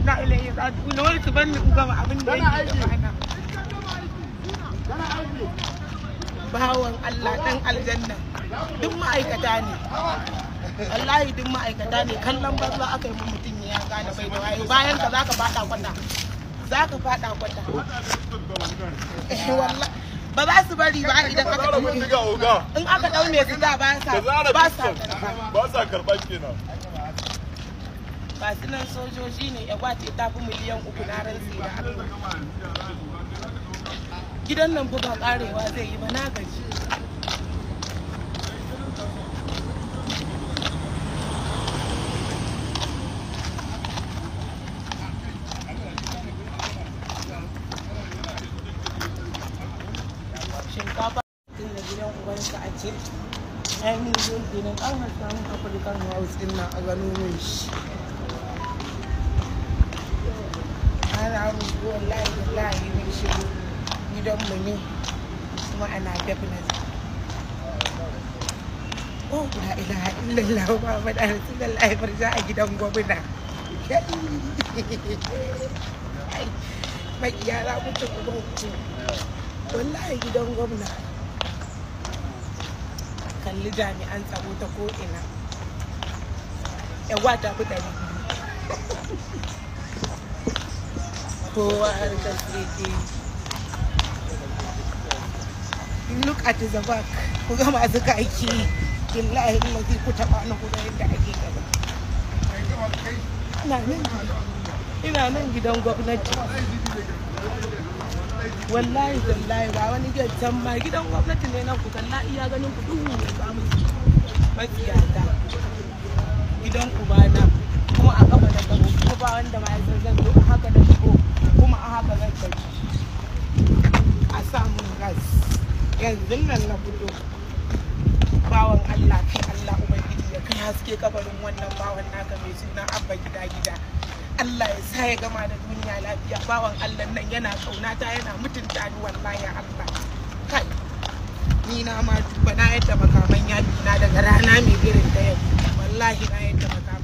inna ilaihi raji'un wai su banni in gama abin da yake gabana bawan Allah dan aljanna duk ma'aikata ne wallahi duk ma'aikata ne kallon banza aka yi mutum ya gane bai da wayo bayan ka zaka fada kwata zaka fada kwata eh wallahi ba za su bari ba idan aka Zara ɗauke bindiga oga. in aka ɗau mai sida ba sa Da zara ba sa pistol. karɓa Ba sa karɓan kenan. ba su nan sojoji ne ya gwace ta fi miliyan uku na rantsi da Allah gidan nan fa ba karewa zai yi ba na gaji shinkafa tun da gidan ubansa a ce ainihin kenan an hasa mun afirkan house din nan a gano min shi ana rubu wallahi wallahi min shi gidanmu ne kuma ana definite oh la ilaha illallah muhammad rasulullahi farja a gidan gwamna mai yara mutu kuma ku wallahi gidan gwamna kalli jami'an tsaro ta ko'ina yawa ta fi ɗari kowa harkar tseke look at the back ku ga masu kaki billahi lazi ku taɓa na kuma yadda ake gaba ina nan ina nan gidan gwamnati wallahi wallahi ba wani gyattan ma gidan gwamnati ne nan ku kalla iya ganin ku duhu ne ba mu matsiyata gidan ubana kuma a kafa da gabo kuma ba wanda ma ya san zan zo a haka da shigo kuma a haka zan tafi a samun gas yanzu nan na fito bawan Allah kai Allah ubangiji ya kai haske kabarin wannan bawan naka mai suna abba gida gida Allah ya sa ya gama da duniya lafiya bawan Allah nan yana kaunata yana mutunta ni wallahi Allah kai ni na ma duba na yadda makaman yaki na daga rana mai irin da yau wallahi na yadda makaman